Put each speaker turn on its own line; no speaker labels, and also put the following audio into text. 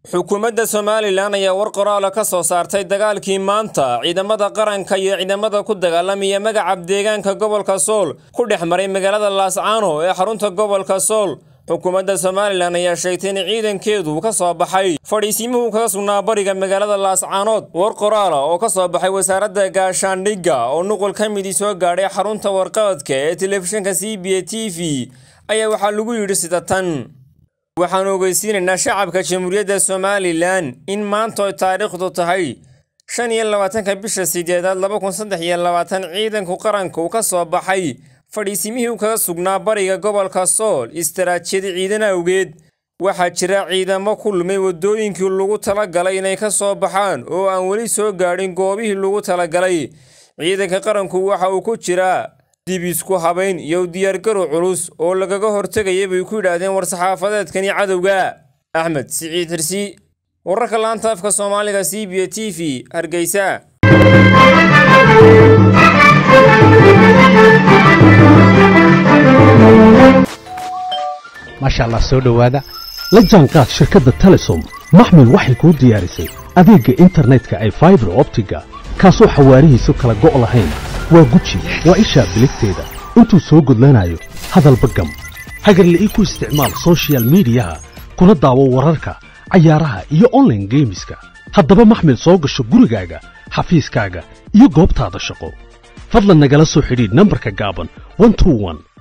xukuumadda somalilan ayaa war qoraala ka soo saartay dagaalkii maanta ciidamada qaranka iyo ciidamada ku dagaalamaya magaca deegaanka gobolka sool ku dhex maray magaalada laascaano ee xarunta gobolka sool xukuumadda somalilan ayaa sheegtay in ciidankeedu ka soo baxay fadhiisiimuhu kaga sugnaa bariga magaalada laascaanood war qoraala oo ka soo baxay wasaaradda gaashaandhigga oo nuqul ka midii soo gaadhay xarunta warqabadka ee telefishinka c b a t v ayaa waxaa lagu yidhi sida tan waxaan ogeysiinaynaa shacabka jamhuuriyadda somalilan in maanta oy taariikhdu tahay shan iyo labaatanka bisha sideedaad laba kun saddex iyo labaatan ciidanku qaranka uu ka soo baxay fadhiisimihii u kaga sugnaa bariga gobolka sool istaraatijyada ciidan awgeed waxaa jira ciidamo ku lumay waddooyinkii lagu talagalay inay ka soo baxaan oo aan weli soo gaadhin goobihii lagu talagalay ciidanka qaranku waxa uu ku jiraa dib isku habayn iyo diyaargarow culus oo lagaga hortegaya bay ku yidhaahdeen war-saxaafadeedkani cadowga axmed siciid hirsi wararka laanta afka soomaaliga c b a t v hargeysa
maasha allah soo dhowaada la jaanqaad shirkadda telesom maxmil waxay kuu diyaarisay adeegga internetka ay faibar optiga kaasoo xawaarihiisu kala go' lahayn waa guji waa ishaa biligteeda intuu soo gudlanayo hadalba gam hagarle ii ku isticmaal sochial midiyaha kuna daawo wararka cayaaraha iyo onlaine geemiska haddaba maxmil soo gasho gurigaaga xafiiskaaga iyo goobtaada shaqo fadlan nagala soo xidhiidh nambarka gaaban